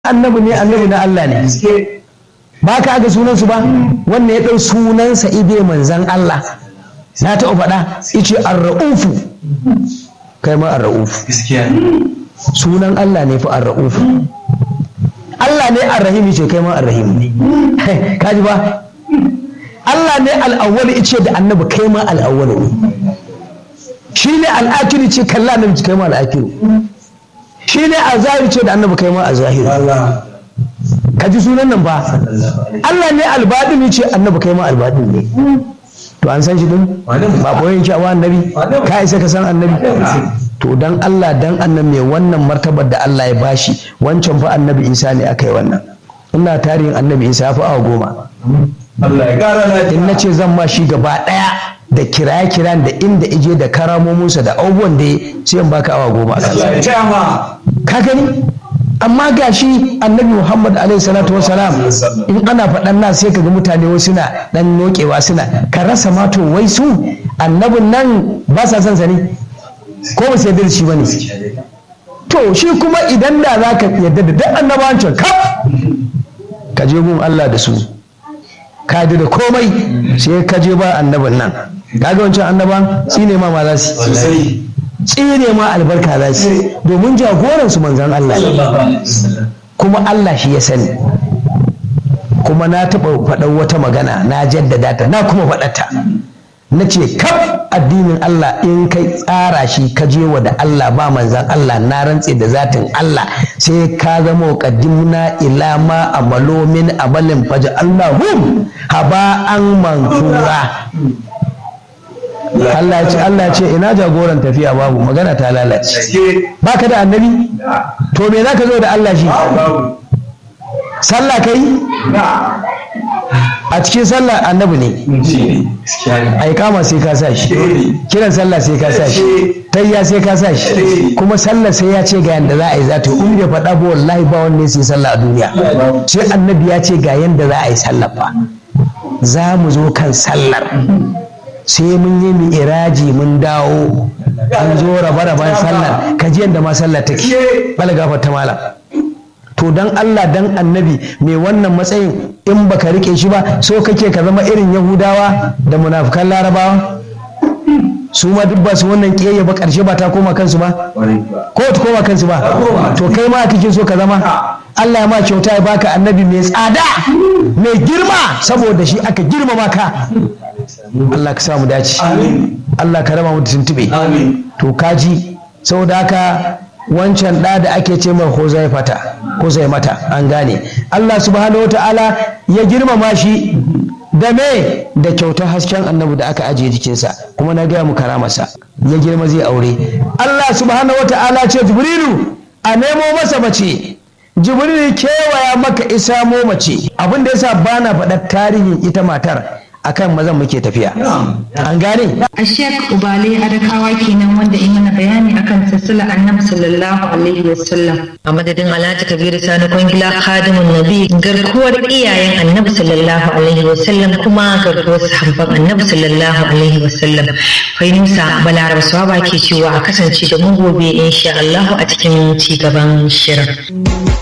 annabi ne annabi na Allah ne ba ka ga sunansu ba wannan ya ɗau sunansa ibe manzan Allah na taɓa faɗa ice arra'ufu kai ma arra'ufu sunan Allah ne fa arra'ufu Allah ne arrahim ce kai ma arrahim ne kaji ba Allah ne al'awwal ice da annabi kai ma al'awwal ne shi ne al'akiri ce kalla annabi ce kai ma al'akiri shi ne a zahiri ce da annabi kai ma a zahiri ka ji sunan nan ba Allah ne albadini ce annabi kai ma albadin ne to an san shi din ba koyon shi a annabi ka isa ka san annabi to dan Allah dan annabi mai wannan martabar da Allah ya bashi wancan fa annabi Isa ne aka yi wannan ina tarihin annabi Isa ya fi awa goma in na ce zan ma shi gaba daya da kiraye-kiran da inda ije da karamominsa da abubuwan da ya sai in baka awa goma ka gani amma ga shi annabi muhammad alaihi salatu wasalam in ana faɗan na sai ka ga mutane wasu suna ɗan nokewa suna ka rasa mato wai su annabin nan ba sa son sa ne ko ba sai shi ba ne to shi kuma idan da za ka yadda da duk annabawancin kaf ka je gun allah da su ka ji da komai sai ka je ba annabin nan kaga wancan annaban shine ma ma za su tsire ma albarka za su domin jagoransu manzan Allah ne kuma Allah shi ya sani kuma na taɓa faɗar wata magana na jaddada ta na kuma faɗata na ce kaf addinin Allah in kai tsara shi ka je wa da Allah ba manzan Allah na rantse da zatin Allah sai ka zama qaddimna ila ma amalo min amalin faja Allahum haba an mansura Allah ya ce Allah ya ce ina jagoran tafiya babu magana ta lalace baka da annabi to me zaka zo da Allah shi sallah kai a cikin sallah annabi ne ai kama sai ka sa shi kiran sallah sai ka sa shi tayya sai ka sa shi kuma sallah sai ya ce ga yanda za a yi za ta in bai faɗa ba wallahi ba wanne sai sallah a duniya sai annabi ya ce ga yanda za a yi sallah fa za mu zo kan sallar sai mun yi mu iraji mun dawo an zo raba-raban sallar ka ji yadda ma sallar take bala gafar ta malam to dan Allah dan annabi mai wannan matsayin in baka rike shi ba so kake ka zama irin yahudawa da munafukan larabawa su ma duk ba su wannan kiyayya ba karshe ba ta koma kansu ba ko ta koma kansu ba to kai ma kake so ka zama Allah ya ma kyauta ya baka annabi mai tsada mai girma saboda shi aka girmama ka Allah ka samu dace Allah ka raba mu da tuntube to kaji saboda haka wancan ɗa da ake ce mai hozaifata mata an gane Allah subhanahu wata'ala ya girmama shi da me da kyautar hasken annabi da aka ajiye jikinsa kuma na gaya mu karamarsa ya girma zai aure Allah subhanahu wata'ala ce jibrilu a nemo masa mace jibrilu kewaya maka isa mo mace abin da yasa bana faɗar tarihin ita matar akan mazan muke tafiya an gane a shek ubale adakawa kenan wanda in mana bayani akan sassala annabi sallallahu alaihi wasallam a madadin alhaji kabiru sani kwangila khadimun nabi garkuwar iyayen annabi sallallahu alaihi wasallam kuma garkuwar sahabban annabi sallallahu alaihi wasallam fahimsa balaraba swaba ke cewa a kasance da mu gobe insha Allah a cikin ci gaban shirin